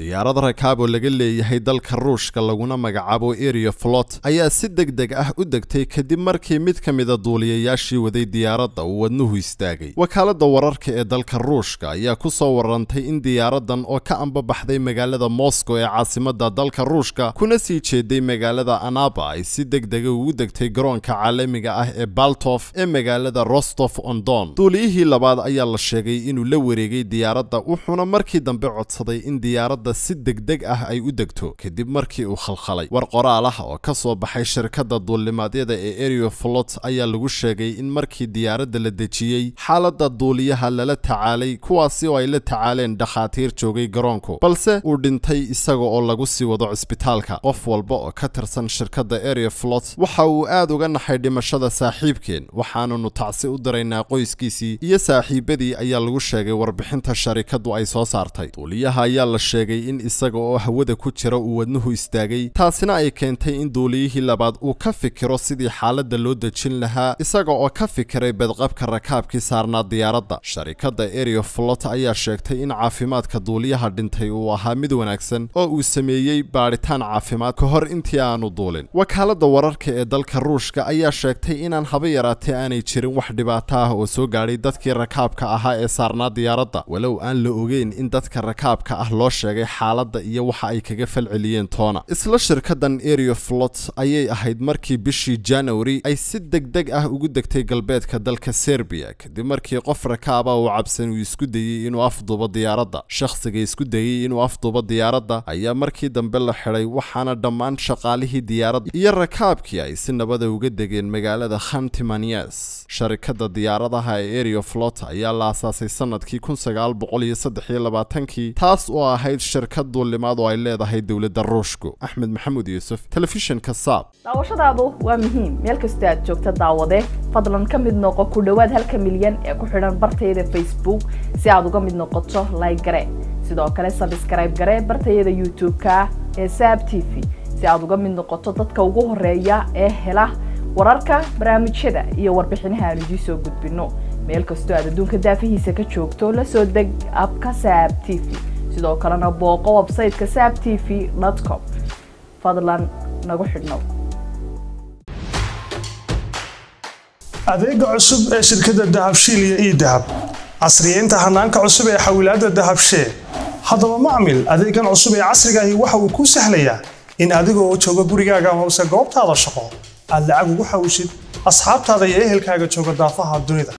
diyaarad rakaab oo laga leeyahay dalka ruushka laguna magacaabo eria flot ayaa si deg deg ah u degtay kadib markii mid ka mida duuliyayaashii waday diyaaradda uu wadnuhu istaagay wakaaladda wararka ee dalka ruushka ayaa ku soo warantay in diyaaraddan oo ka ambabaxday magaalada moscow ee caasimadda dalka ruushka kuna sii jeeday magaalada anaba ay si deg dega ugu degtay garoonka caalamiga ah ee baltof ee magaalada rostof on don duuliyihii labaad ayaa la sheegay inuu la wareegay diyaaradda wuxuuna markii dambe codsaday in diyaaradda si degdeg ah ay u degto kadib markii uu khalkhalay war qoraal ah oo ka soo baxay shirkadda duulimaadyada ee erio flot ayaa lagu sheegay in markii diyaaradda la dejiyey xaaladda duuliyaha lala tacaalay kuwaasi oo ay la tacaaleen dhakhaatiir joogay garoonku balse uu dhintay isaga oo lagu sii wado cisbitaalka qof walba oo ka tirsan shirkadda erio flot waxa uu aad uga naxay dhimashada saaxiibkeen waxaanunu tacsi u diraynaa qoyskiisii iyo saaxiibadii ayaa lagu sheegay warbixinta sharikaddu ay soo saartay duuliyaha ayaa la sheegay in isaga oo hawada ku jira uu wadnuhu istaagay taasina ay keentay in duuliyihii labaad uu ka fikiro sidii xaaladda loo dejin lahaa isaga oo ka fikiray badqabka rakaabkii saarnaa diyaaradda sharikadda erio flot ayaa sheegtay in caafimaadka duuliyaha dhintay uu ahaa mid wanaagsan oo uu sameeyey baadhitaan caafimaad ka hor intii aanu duulin wakaaladda wararka ee dalka ruushka ayaa sheegtay inaan haba yaraatee aanay jirin wax dhibaato ah oo soo gaadhay dadkii rakaabka ahaa ee saarnaa diyaaradda walow aan la ogeyn in dadka rakaabka ah loo sheegay xaaladda iyo waxa ay kaga falceliyeen toona isla shirkaddan erio flot ayay ahayd markii bishii januari ay si degdeg ah ugu degtay galbeedka dalka serbiya kadib markii qof rakaaba uu cabsan uu isku dayey inuu afduubo diyaaradda shakhsiga isku dayey inuu afduubo diyaaradda ayaa markii dambe la xidhay waxaana dhammaan shaqaalihii diyaaradda iyo rakaabkii ay si nabada uga degeen magaalada khantimanias sharikadda diyaaradaha ee erio flot ayaa la asaasay sanadkii kun sagaal boqol iyo saddex iyo labaatankii taas oo ahayd shirkad duulimaad oo ay leedahay dowladda ruushku axmed maxamuud yuusuf telefishinka saab daawashadaadu waa muhiim meel kastoo aad joogta daawade fadlan ka mid noqo ku dhowaad halka milyan ee ku xidhan bartayada facebook si aad uga mid noqoto like gare sidoo kale sabskrayb gare bartayada youtube-ka ee saab t v si aad uga mid noqoto dadka ugu horeeya ee hela wararka barnaamijyada iyo warbixinaha aan idiin soo gudbino meel kastoo aad adduunka daafihiisa ka joogto la soo deg abka saab t v sidoo kalena booqo websayteka saab t v com fadlan nagu xidhnow adeega cusub ee shirkadda dahabshiil iyo ii dahab casriyeynta hanaanka cusub ee xawilaadda dahabshee haddaba macmil adeegan cusub ee casriga ahi waxa uu kuu sahlayaa in adigoo jooga gurigaaga amase goobtaada shaqo aad lacag ugu xawishid asxaabtaada iyo ehelkaaga jooga daafaha dunida